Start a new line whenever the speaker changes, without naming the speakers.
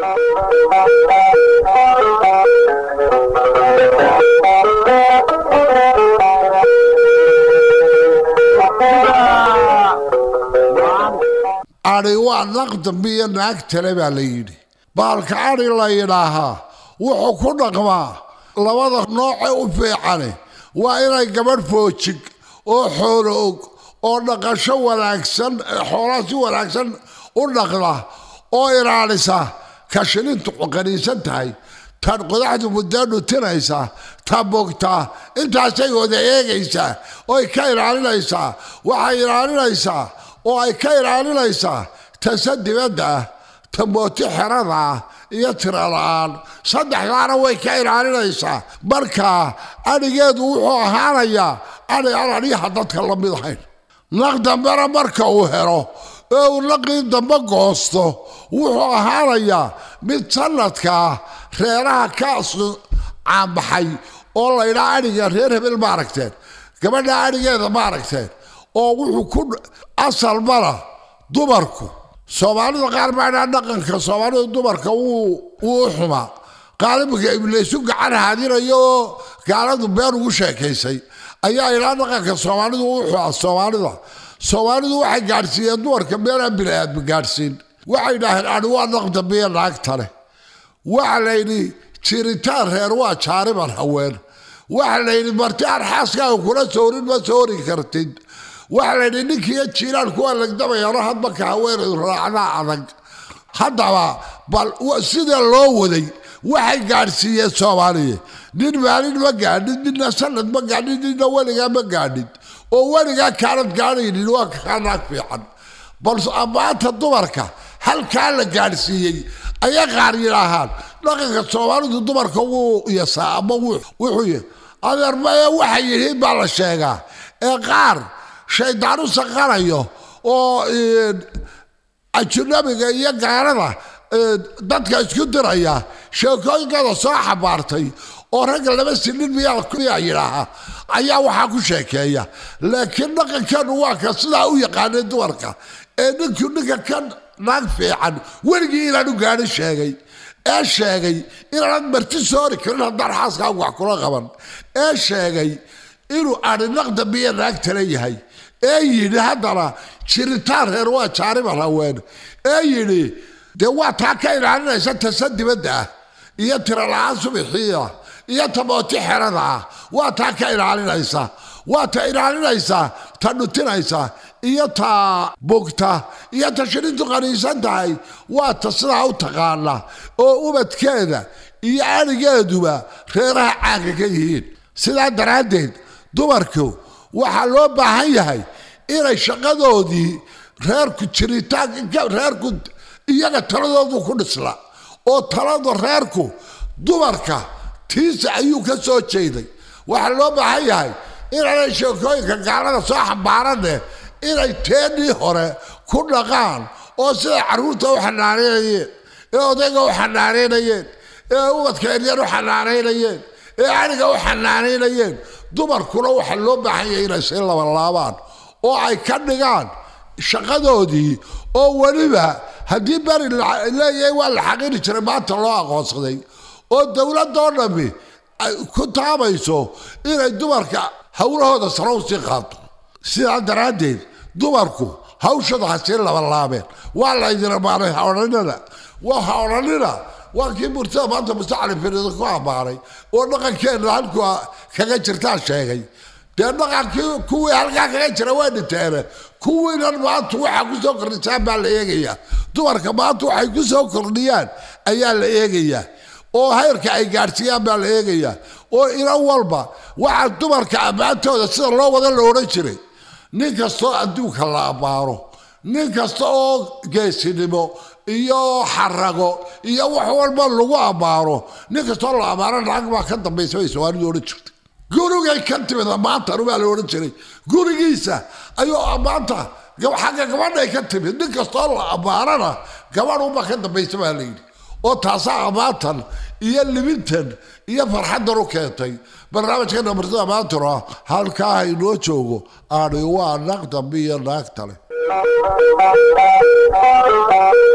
adhi waa naqdambiyo naag tale baa la yidhi baalka adhi la yidhaahaa wuxuu ku dhaqmaa labada nooce u fiicane waa inay gabadh foojig oo xoolo og oo dhaqasho wanaagsan xoolaa si wanaagsan u dhaqda oo ilaalisa ka shilintu qaniisan tahay tan qodaxdu muddaa dhutinaysa ta bogtaa intaasay wada eegaysaa oo ay ka ilaalinaysaa waxay ilaalinaysaa oo ay ka ilaalinaysaa tase dibadda ah ta mooti xerada ah iyo tira la-aan saddexdaana way ka ilaalinaysaa markaa adhigeedu wuxuu ahaanayaa adhi aan adhiyaha dadka la mid ahayn naq dambena marka uu helo ee uu naqii dambe goosto wuxuu ahaanayaa mid sanadkaa reeraha ka caanbaxay oo laydhaa adhiga reer hebel ma aragteen gabadha adhigeeda ma aragteen oo wuxuu ku asalmana dumarku soomaalida qaar baadhaa dhaqanka soomaalida dumarka wuu u xumaa qaalibka iblaysu gacan haadinayo oo gaaladu been ugu sheekaysay ayaa ilaa dhaqanka soomaalidu u xumaa soomaalida soomaalidu waxay gaadhsiiyeen dumarka meelaan bini-aadmi gaadhsiin waxay dhaaheen adhi waa naqdambiya naagta leh waxa layidhi jiritaan reer waa jaariban haween waxa layidhi marti aan xaaskaaga kula soorin ma soori kartid waxa layidhi ninkiiyo jiiraan kuwa legdamayano hadmarka haweenedu raacdaa adag haddaba bal sida loo waday waxay gaadhsiiyeen soomaaliya nin maalin ma gaadhin ninna sanad ma gaadhin ninna weligaa ma gaadhin oo weligaa kaanad gaadhaynin waa kaa naag fiican balse ammaanta dumarka halkaa la gaadhsiiyey ayay qaar yidhaahaan dhaqanka soomaalidu dumarka wuu yasaa ama wuxuu y adeer maya waxay yihiin baa la sheegaa ee qaar shaydaan u saqanayo oo ajnabiga iyo gaalada dadka isku diraya sheekooyinkada soo xabaartay oo ragga laba sinin miyaa yidhaahaa ayaa waxaa ku sheekeeya laakiin dhaqankeenu waa ka sidaa u yaqaanay dumarka ee ninkuu ninka ka naag fiican weligii inaanu gaadhin sheegay ee sheegay inaanad marti soori karin haddaan xaaskaa wax kula qaban ee sheegay inuu adhi naqdambiya naagtala yahay ee yidhi haddana jiritaan reer waa jaariban haween ee yidhi dee waa taa ka ilaalinaysa tasa dibadda ah iyo tira la-aan subixiia iyo ta mooti xerada ah waa taa ka ilaalinaysa waa ta ilaalinaysa ta dhutinaysa iyo ta bugta iyo ta shirintu qaniisan tahay waa ta sidaa u taqaana oo ubadkeeda iyo adhigeeduba reeraha caanka ka yihiin sidaa daraaddeed dumarku waxaa loo baahan yahay inay shaqadoodii reerku jiritaanka reerku iyaga taladoodu ku dhisla oo talada reerku dumarka tiisa ayuu ka soo jeeday waxaa loo baahan yahay inaanay sheekooyinka gaalada soo xambaarane inay teennii hore ku dhaqaan oo siday carruurta u xanaanaynayeen ee odayga u xanaanaynayeen ee ubadka eryar u xanaanaynayeen ee adhiga u xanaanaynayeen dumarkuna waxaa loo baahan yahay inay sii labalaabaan oo ay ka dhigaan shaqadoodii oo weliba haddii beri leeyahay waa la xaqiri jiray maanta loo aqoonsaday oo dowladoo dhammi ku taabayso inay dumarka howlahooda sare u sii qaado sidaa daraaddeed dumarku hawshada ha sii labalaabeen waa laydin ammaanay ha odhanina waa ha odhanina waa kii murtada maanta mustacali firido ku ammaanay oo dhaqankeenna halku kaga jirtaa sheegay dee dhaqankii kuwii halkaa kaga jira waa dhinteene kuwiinan maanta waxaa ku soo kordhisaan baa la eegayaa dumarka maanta waxay ku soo kordhiyaan ayaa la eegayaa oo heyrka ay gaadhsiiyaan baa la eegayaa oo inan walba waxaa dumarka ammaantooda sida loo wada la odhan jiray nin kastoo adduunka la ammaano nin kasta oo geesinimo iyo xarago iyo wax walba lagu ammaano nin kastoo la ammaano naag baa ka dambaysa bay soomaalidu odhan jirtay gurigay ka timid ammaantan baa la odhan jiray gurigiisa ayuu ammaanta xagga gabadhay ka timid nin kastoo la ammaanana gabadhuba ka dambaysa baa layidhi oo taasaa ammaantan iyo libintan iyo farxaddan u keentay barnaamijkeena martida maantuna halkaa inoo joogo aani waa naag dambe iyo naagta leh